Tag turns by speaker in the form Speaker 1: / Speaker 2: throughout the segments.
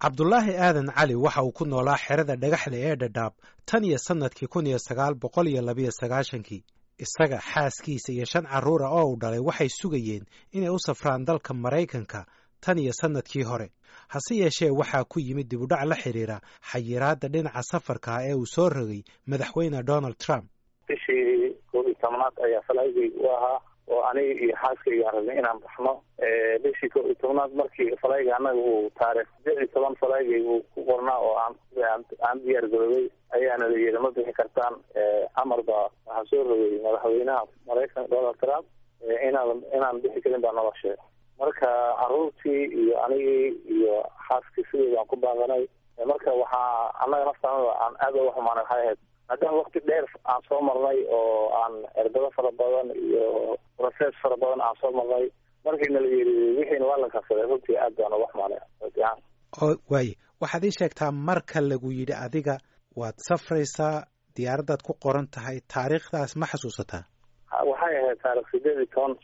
Speaker 1: cabdulaahi aadan cali waxa uu ku noolaa xerada dhagaxle ee dhadhaab tan iyo sannadkii kun iyo sagaal boqol iyo labiyo sagaashankii isaga xaaskiisa iyo shan carruura oo uu dhalay waxay sugayeen inay u safraan dalka maraykanka tan iyo sannadkii hore hase yeeshee waxaa ku yimid dibudhac la xidhiira xayiraadda dhinaca safarka ee uu soo rogay madaxweyne donald trump
Speaker 2: bishii koob iyo tobnaad ayaa falaygay u ahaa oo aniga iyo xaaskayga aan rabnay inaan baxno bishii koob iyo tobnaad markii falayga annaga uu taarikh saddex iyo toban falaygay uu ku qornaa oo aan aan diyaar garoobay ayaana la yidhi ma bixi kartaan amar baa waxaa soo rogay madaxweynaha maraykanka donald trump inaan inaan bixi karin baa nala sheegay marka caruurtii iyo anigii iyo xaaskii sideeda aan ku baaqanay marka waxaa annaga naftaanada aan aada uga xumaanay waxay ahayd maadaama wakti dheer aan soo marnay oo aan erbado fara badan iyo process fara badan aan soo marnay markiina la yidhi wixiina waa la kansaday runtii aad baan uga xumaanay
Speaker 1: oo waaye waxaad ii sheegtaa marka lagu yidhi adiga waad safraysaa diyaaraddaad ku qoran tahay taariikhdaas ma xasuusataa
Speaker 2: waxay ahayd taarikh sideed iyo toban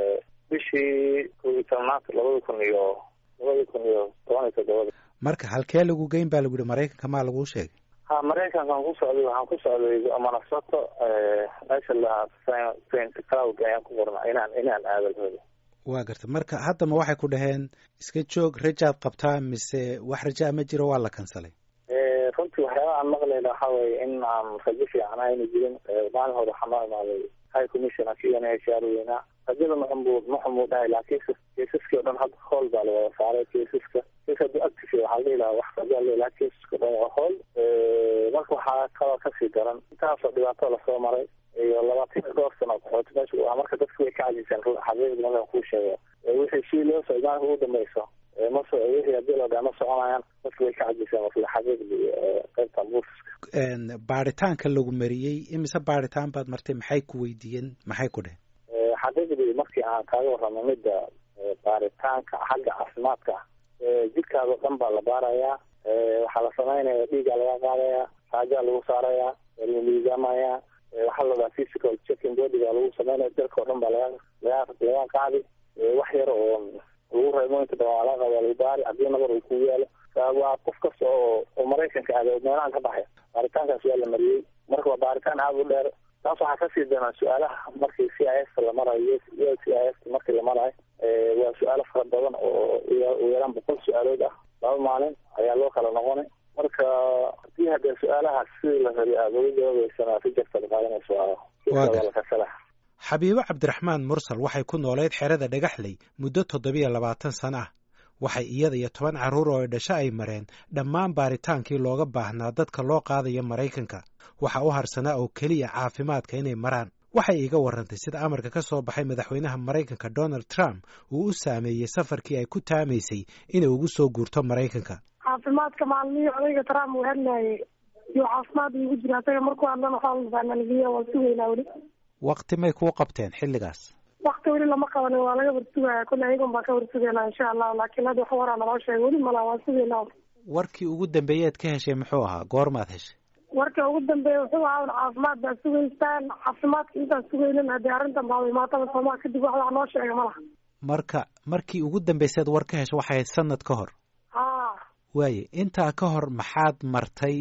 Speaker 2: bishii koob iyo tobnaad labada kun iyo labada kun iyo toban iyo toddobada
Speaker 1: marka halkee lagu geyn baa lagu yihi maraykanka maa laguu sheegay
Speaker 2: ha maraykankaan ku socday waxaan ku socday manasato meesha lahaa saint cloud ayaan ku qorna inaan inaan aado lahooda
Speaker 1: waa garta marka haddama waxay ku dhaheen iska joog rajaad qabtaa mise wax rajaa ma jiro waa la kansalay
Speaker 2: runtii waxyaaba aan maqlayna waxa weye in aan rajo fiican ayna jirin maalin hore waxaa noo imaaday high commissioner k n h r weynaa rajada maxumuu maxumuu dhahay laakiin keisaskii o dhan hadda hool baa lawada saaray keisaska kes hadduu active waxaa la dhihi lahaa wax rajaa la laha keisaska o dhan waa hool marka waxaa kaloo kasii daran intaasoo dhibaato lasoo maray iyo labaatan iyo dhowr sano qaxooti meesha u ah marka dadku way ka cajiseen xaqiiqda markaan kuu sheego wixii si loo socdo maalinka ugu dambeyso maso wixii haddii la dhaha ma soconayaan dadku way ka cajiseen wasla xaqiiqdi qaybta buufiska
Speaker 1: baaritaanka lagu mariyey imise baaritaan baad martay maxay ku weydiiyeen maxay ku dheheen
Speaker 2: xaqiiqdii markii aan kaaga warramo midda baaritaanka xagga caafimaadka jidhkaada o dhan baa la baarayaa waxaa la samaynaya dhiigaa laga qaadayaa raajaa lagu saarayaa lagu miisaamayaa waxaa la dhahaa physical checking bodyga lagu sameynaya jirka o dhan baa laga laga laga qaadi wax yar oo lagu reebo inta badan waa laga qaba lagu baari haddii nabar uu ku yaalo waa qof kasta oo oo maraykanka aada meelahan ka baxay baaritaankaas waa la mariyey marka waa baaritaan aada u dheer taas waxaa kasii danaa su-aalaha markii c i s la marayo c i s markii la marayo waa su-aalo fara badan oo u yaraan boqol su-aalood ah laba maalin ayaa loo kala noqonay marka hadii haddee su-aalahaas sidii la rabi aada uga jawaabeysana si jartaad qaadanayso lakasala
Speaker 1: xabiibo cabdiraxmaan mursal waxay ku noolayd xerada dhagaxley muddo toddobiyo labaatan sano ah waxay iyada iyo toban carruur oo dhasho ay mareen dhammaan baaritaankii looga baahnaa dadka loo qaadayo maraykanka waxa u harsanaa oo keliya caafimaadka inay maraan waxay iiga warrantay sida amarka ka soo baxay madaxweynaha maraykanka donald trump uu u saameeyey safarkii ay ku taamaysay inay ugu soo guurto maraykanka
Speaker 3: caafimaadka maalmihii odayga trump uu hadlaayay iyo caafimaad iigu jira asaga markuu hadlana xoolbaanaligiya waa sugaynaa weli
Speaker 1: wakti may kuu qabteen xilligaas
Speaker 3: wakti weli lama qabanin waa laga warsugaya kulle ayagon baan ka warsugaynaa insha allahu laakiin hadda wax waraa naloo sheegay weli mala waan sugaynaa
Speaker 1: warkii ugu dambeeyeed ka heshay muxuu ahaa goormaad heshay
Speaker 3: warka ugu dambeeya wuxuu ahaa un caafimaad baa sugaysaan caafimaadka intaan sugaynin haddii arrintan baa imaataba soomaa kadib wax wax noo sheega malaha
Speaker 1: marka markii ugu dambayseed war ka heshay waxay ahayd sanad ka hor
Speaker 3: ha
Speaker 1: waaye intaa ka hor maxaad martay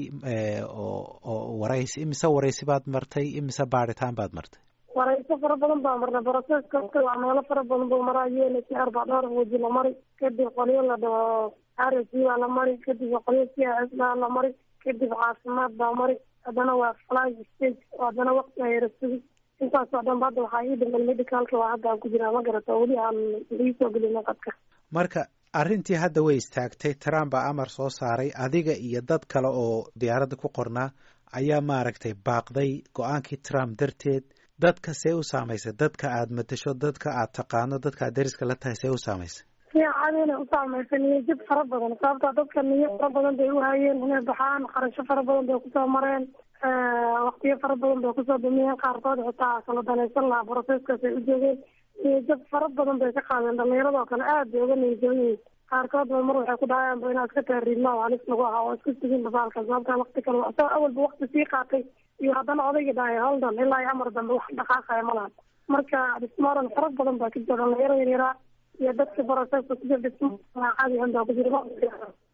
Speaker 1: oo oo waraysi imise waraysi baad martay imise baaritaan baad martay
Speaker 3: warayso fara badan baa marnay broseska waa meelo fara badan buu maraa u n h r baa dhowr waji la mari kadib qolyo la dhaho r s baa la mari kadib qolyo c i s baa la mari kadib caafimaad baa mari haddana waa fly stage haddana wakti ayara sugi intaasoo dhan ba hadda waxaa ii dhiman medicalka waa hadda aan ku jiraa ma garata weli aan iisoo gelin qadka
Speaker 1: marka arrintii hadda way istaagtay trump baa amar soo saaray adiga iyo dad kale oo diyaaradda ku qornaa ayaa maaragtay baaqday go-aankii trump darteed dadka see u saamaysay dadka aad matasho dadka aad taqaano dadka aad dariska la tahay see u saamaysay
Speaker 3: si caadina u saamaysa niyajab fara badan sababtaa dadka niyo fara badan bay uhayeen inay baxaan qarasho fara badan bay kusoo mareen waktiyo fara badan bay kusoo dumiyeen qaarkood xitaa kala danaysan lahaa broseskaas ay u joogeen niyajab fara badan bay ka qaadeen dhalinyaradoo kale aad bay uga niyajabayiin qaarkood ba mar waxay ku dhahayaanba inaad iska taariidma oo halis lagu ahaa oo iska sugin basaalka sababtaa wakti kale isagoo awalba wakti sii qaatay iyo haddana odayga dhahay holdan ilaa iyo amar dambe wax dhaqaaqaya malahan marka dhismaaran fara badan baa ka jira dhalinyaro yaryaraa iyo dadka broseska ku jira dhismo caadi ahan baa ku jira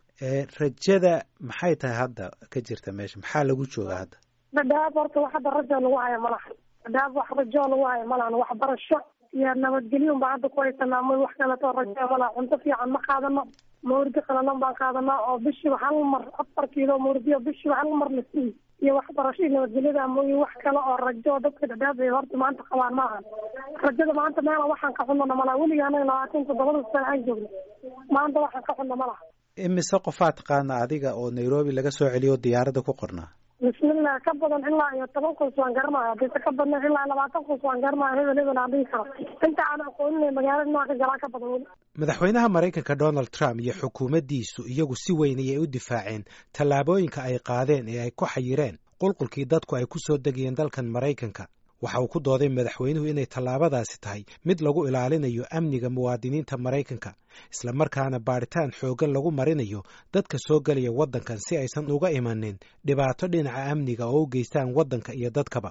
Speaker 1: rajada maxay tahay hadda ka jirta meesha maxaa lagu joogaa hadda
Speaker 3: dhadhaab horta wax hadda rajo lagu haya malahan dhadhaab wax rajo lagu haya malahan waxbarasho iyo nabadgelyo baan hadda ku haysanaa ma wax kaleto rajo malaha cunto fiican ma qaadano mawridi qalalan baan qaadanaa oo bishiiba hal mar afar kiilo mawridiyo bishiiba hal mar la siiy iyo waxbarasho iyo nabadgelyada mooye wax kale oo rajo dadka dhadhaab ay horta maanta qabaan maahan rajada maanta meela waxaan ka xunana malaha weliga anaga labaatan toddobada sano aan joogno maanta waxaan ka xunna malaha
Speaker 1: imise qofaa taqaana adiga oo nairobi laga soo celiyo diyaaradda ku qornaa
Speaker 3: bismillah ka badan ilaa iyo toban qoys waan garanaya hadise ka badna ilaa labaatan qoys waan garanaya hebel hebel aan dhihi karo inta aan aqoonin magaalada nooca galaa ka badan weli
Speaker 1: madaxweynaha maraykanka donald trump iyo xukuumaddiisu iyagu si weyn ayay u difaaceen tallaabooyinka ay qaadeen ee ay ku xayireen qulqulkii dadku ay ku soo degayeen dalkan maraykanka waxa uu ku dooday madaxweynuhu inay tallaabadaasi tahay mid lagu ilaalinayo amniga muwaadiniinta maraykanka islamarkaana baadhitaan xooggan lagu marinayo dadka soo gelaya waddankan si aysan uga imanin dhibaato dhinaca amniga oo u geystaan waddanka iyo dadkaba